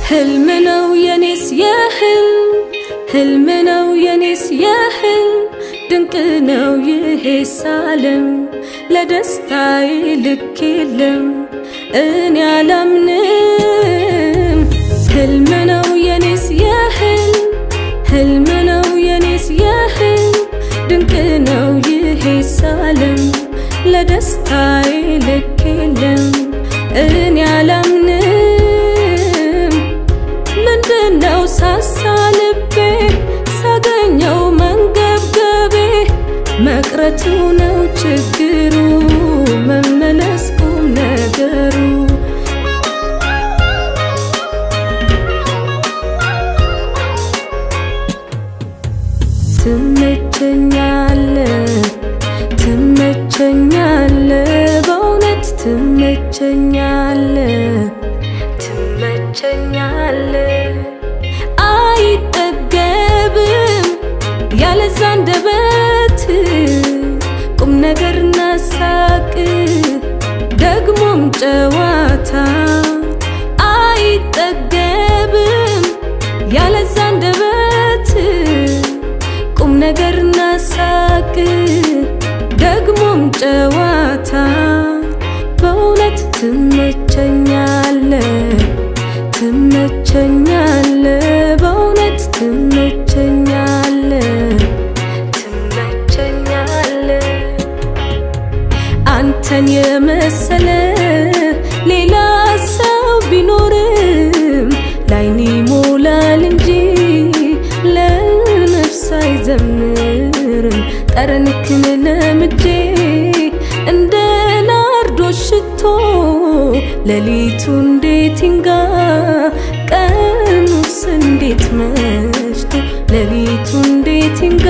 ህልም ነው የኔስ የህልም ህልም ነው የኔስ የህልም ድንቅ ነው ይሄስ ዓለም ለደስታዬ ልክ የለም እኔ አላምንም ህልም ነው የኔስ የህልም ህልም ነው የኔስ የህልም ድንቅ ነው ይሄስ ዓለም ለደስታዬ ልክ የለም እኔ አላምንም ምንድነው ሳሳ ልቤ ሳገኘው መንገብገቤ መቅረቱ ነው ችግሩ መመለስ ቁም ነገሩ ትመቸኛለ ትመቸኛለ በእውነት ትመቸኛለ ትመቸኛለ አይጠገብም ያለዛ አንደበት ቁም ነገርና ሳቅ ደግሞም ጨዋታ አይጠገብም ያለዛ አንደበት ቁም ነገርና ሳቅ ደግሞም ጨዋታ በእውነት ትመቸኛለ ትመቸኛለ በእውነት ትመቸኛለ ትመቸኛለ አንተን የመሰለ ሌላ ሰው ቢኖርም ላይን ይሞላል እንጂ ለነፍስ አይዘምርም ጠረንክን ለምጄ እንደ ናርዶስ ሽቶ ሌሊቱ እንዴት ይንጋ ቀኑስ እንዴት መሽቶ ሌሊቱ እንዴት ይንጋ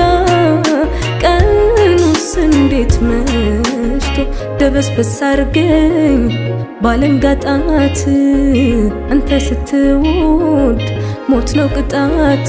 ቀኑስ እንዴት መሽቶ ደበስበስ አርገኝ ባለንጋጣት አንተ ስትወድ ሞት ነው ቅጣት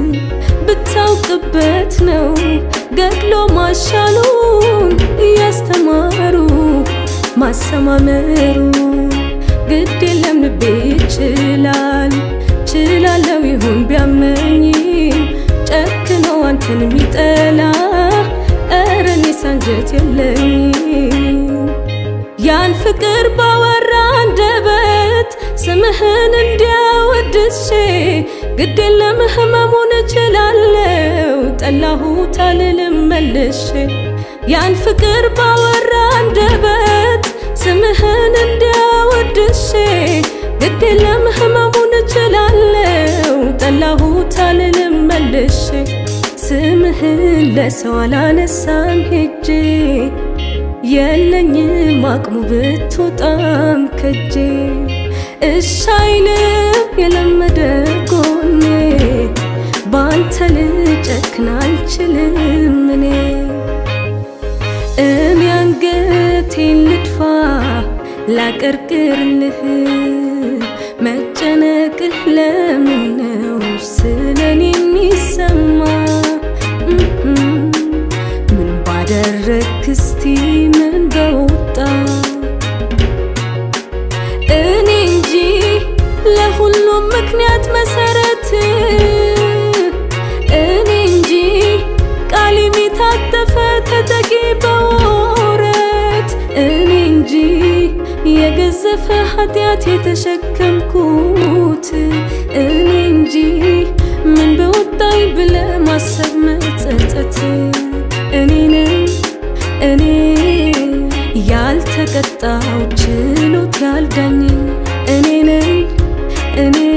ብታውቅበት ነው ገድሎ ማሻሉን እያስተማሩ ማሰማመሩ ግድ የለም ልቤ ይችላል ችላለው ይሁን ቢያመኝም ጨክኖ አንተን የሚጠላ ኧረ እኔስ አንጀት የለኝም ያን ፍቅር ባወራ አንደበት ስምህን እንዲያወድሼ ግድ የለም ህመሙን እችላለው ጠላሁት አልልም መልሼ ያን ፍቅር ባወራ አንደበት ስምህን እንዲያወድሼ ግድ የለም ህመሙን እችላለው ጠላሁት አልልም መልሼ ስምህን ለሰው አላነሳም ሄጄ የለኝም አቅሙ ብትወጣም ከጄ እሻይልም የለመደ ጎኔ ባንተ ልጨክን አልችልም እኔ እኔ አንገቴን ልድፋ ላቀርቅርልህ መጨነቅህ ለምን ነው ስለኔ የሚሰማ ምን ባደረግክ እስቲ ምን በወጣ እኔ እንጂ ለሁሉም ምክንያት መሰረት እኔ እንጂ ቃል የሚታጠፈ ተጠቂ በወረት እኔ እንጂ የገዘፈ ኃጢአት የተሸከምኩት እኔ እንጂ ምን በወጣኝ ብለ ማሰብ መጸጸት እኔ ነኝ እኔ ያልተቀጣው ችሎት ያልዳኝ እኔ ነኝ እኔ